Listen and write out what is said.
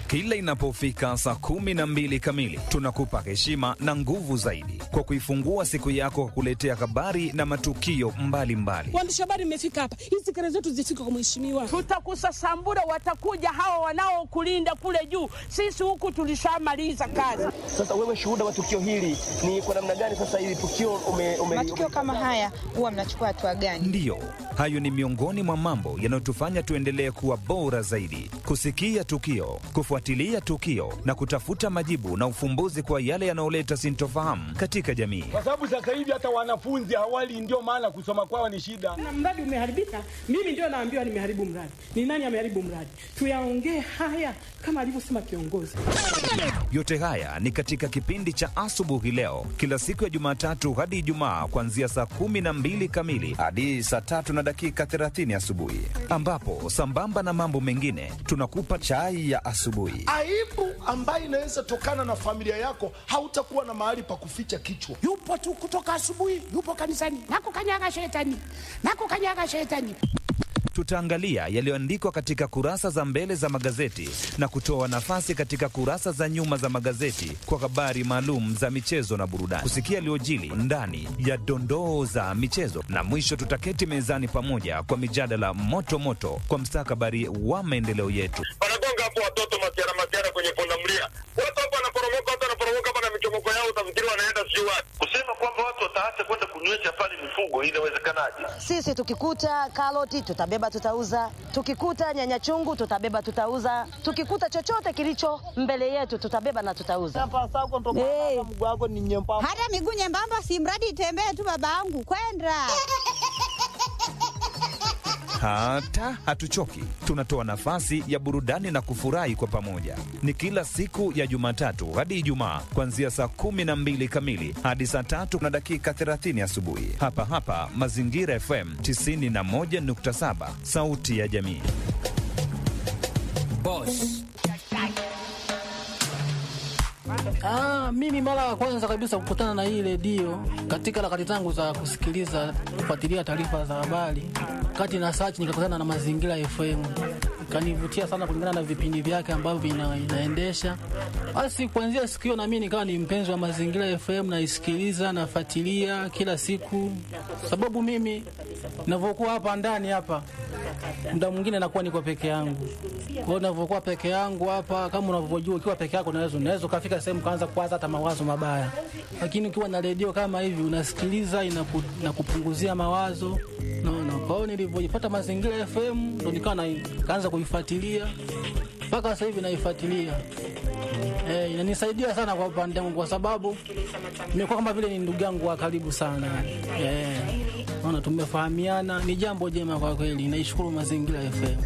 Kila inapofika saa kumi na mbili kamili, tunakupa heshima na nguvu zaidi kwa kuifungua siku yako kwa kuletea habari na matukio mbalimbali. Waandishi habari, mmefika hapa, hizi kelele zetu zifike kwa mheshimiwa. Tutakusasambura, watakuja hawa wanaokulinda kule juu. Sisi huku tulishamaliza kazi. Sasa wewe shuhuda wa tukio hili ni kwa namna gani? Sasa hili tukio ume, ume, matukio kama haya huwa mnachukua hatua gani? Ndiyo, hayo ni miongoni mwa mambo yanayotufanya tuendelee kuwa bora zaidi, kusikia tukio, kufuatilia tukio na kutafuta majibu na ufumbuzi kwa yale yanayoleta sintofahamu katika jamii. kwa sababu sasa hivi hata wanafunzi hawali, ndio maana kusoma kwao ni shida. Na mradi umeharibika, mimi ndio naambiwa nimeharibu mradi. Ni nani ameharibu mradi? Tuyaongee haya kama alivyosema kiongozi. Yote haya ni katika kipindi cha asubuhi leo, kila siku ya Jumatatu hadi Ijumaa, kuanzia saa kumi na mbili kamili hadi saa tatu na dakika 30 asubuhi, ambapo sambamba na mambo mengine tunakupa chai ya asubuhi. aibu ambayo inaweza tokana na familia yako, hautakuwa na mahali pa kuficha kichwa. yupo tu kutoka asubuhi, yupo kanisani, nakukanyaga shetani, nakukanyaga shetani. Tutaangalia yaliyoandikwa katika kurasa za mbele za magazeti na kutoa nafasi katika kurasa za nyuma za magazeti kwa habari maalum za michezo na burudani, kusikia yaliyojili ndani ya dondoo za michezo, na mwisho tutaketi mezani pamoja kwa mijadala moto moto kwa mstakabali wa maendeleo yetu. wanagonga hapo watoto masiara masiara kwenye pundamilia, watu hapo wanaporomoka, watu wanaporomoka hapa na michomoko yao, utafikiri wanaenda sijui wapi. Kusema kwamba watu wataacha kwenda kunywesha pale mifugo, inawezekanaje? Sisi tukikuta karoti tutabeba tutauza, tukikuta nyanya chungu tutabeba tutauza, tukikuta chochote kilicho mbele yetu tutabeba na tutauza. Hey. Hata miguu nyembamba, si mradi itembee tu, babangu kwenda Hata hatuchoki, tunatoa nafasi ya burudani na kufurahi kwa pamoja. Ni kila siku ya Jumatatu hadi Ijumaa, kuanzia saa kumi na mbili kamili hadi saa tatu na dakika 30 asubuhi, hapa hapa Mazingira FM 91.7, sauti ya jamii. Ah, mimi mara ya kwanza kabisa kukutana na hii redio katika harakati zangu za kusikiliza kufuatilia taarifa za habari, kati na search nikakutana na Mazingira FM, ikanivutia sana kulingana na vipindi vyake ambavyo ina, inaendesha. Basi kuanzia siku hiyo na mimi nikawa ni mpenzi wa Mazingira FM, naisikiliza nafuatilia kila siku, sababu mimi ninavyokuwa hapa ndani hapa muda mwingine nakuwa niko peke yangu. Kwa hiyo ninavyokuwa peke yangu hapa, kama unavyojua, ukiwa peke yako unaweza unaweza ukafika sehemu kaanza kuwaza hata mawazo mabaya, lakini ukiwa na redio kama hivi unasikiliza, inaku, inakupunguzia mawazo naona. Kwa hiyo nilivyojipata Mazingira FM ndo nikawa na- kaanza kuifuatilia mpaka sasa hivi naifuatilia. Eh, inanisaidia sana kwa upande wangu kwa sababu nimekuwa kama vile ni ndugu yangu wa karibu sana. Eh, naona tumefahamiana, ni jambo jema kwa kweli. Naishukuru Mazingira FM.